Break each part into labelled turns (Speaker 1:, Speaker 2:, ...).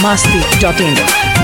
Speaker 1: masti.in.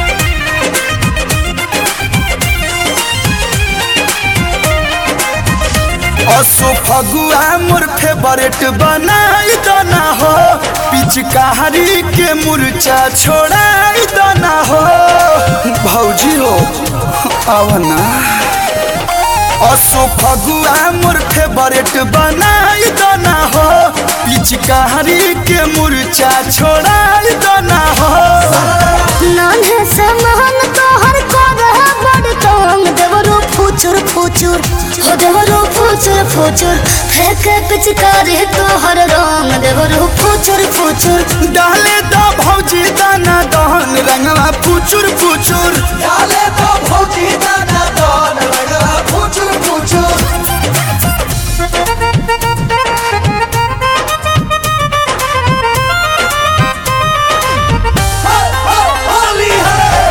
Speaker 2: असो फगुआ मोर favourite बनाई दना हो पिचकारी के मुरचा छोड़ाई दना हो भौजी हो आवना असो फगुआ मोर फेवरेट बनाई दना हो पिचकारी के मुरचा छोड़ाई दना हो
Speaker 3: नान्हे से महन तोहर करह बड़ तंग देवरो फुचुर फुचुर हो देवरो फुचुर फुचुर फेंके पिचकारी तोहर रंग देवरो फुचुर फुचुर
Speaker 2: डाले दो भौजी दाना दहन रंगवा फुचुर फुचुर डाले दो भौजी दाना दहन रंगवा फुचुर फुचुर होली है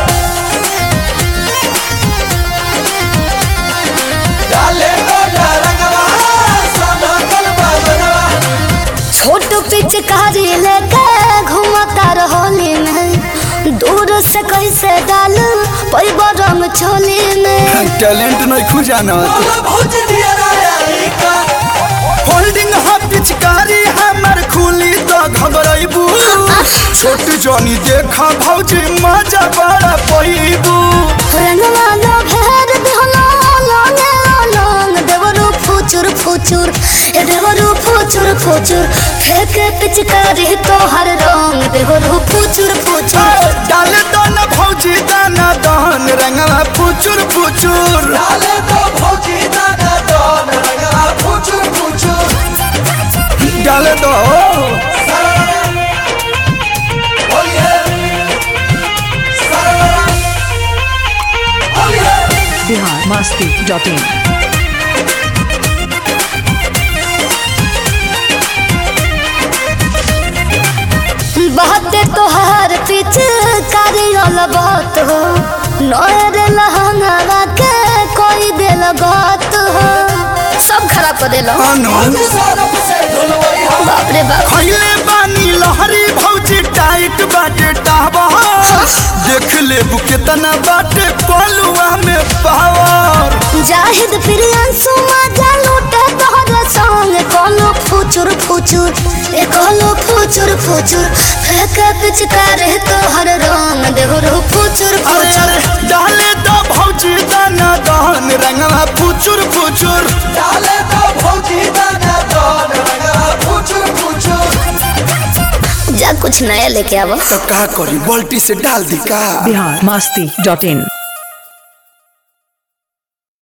Speaker 2: डाले दो रंगवा सदा कलबा बनवा
Speaker 3: छोट पिचकारी लेके घूमता रहोली में दूर से कैसे डाल पैब रंग छोली में
Speaker 2: टैलेंट नहीं खुजाना होल्डिंग हा पिचकारी हमर खुली तो घबराइबू छोट जनी देखा भौजी मजा बड़ा पैबू
Speaker 3: रंगवा लो भेर दिहलो लोंगे लोंग देवरो फुचुर फुचुर ए देवरो फुचुर फुचुर फेंके पिचकारी तोहर रंग देवरो फुचुर फुचुर
Speaker 2: डाले दो न भौजी दाना दहन रंगवा फुचुर फुचुर डाले दो भौजी दाना दहन रंगवा फुचुर फुचुर डाले दो
Speaker 1: Bihar masti.in.
Speaker 3: बहते तोहर पिचकारी वाला बात हो नोर लहंगा के कोई दिल बात हो सब खराब कर देलो
Speaker 2: अनु
Speaker 3: बाप रे बाप
Speaker 2: खैले बानी लहरी भौजी टाइट बाटे टावा देख ले केतना बाटे पलुआ में पावर
Speaker 3: जाहिद प्रियांशु मजा लूटे तोहर संग कोनो फुचुर फुचुर ए कोनो फुचुर फुचुर फेंके पिचकारी तोहर रंग देहरो फुचुर
Speaker 2: अरे
Speaker 3: फुचुर
Speaker 2: अरे डाले दो भौजी दाना दहन रंगवा फुचुर फुचुर डाले दो भौजी दाना दहन रंगवा फुचुर फुचुर
Speaker 3: जा कुछ नया लेके आवो
Speaker 2: तो का करी बाल्टी से डाल दी का
Speaker 1: Bihar masti.in.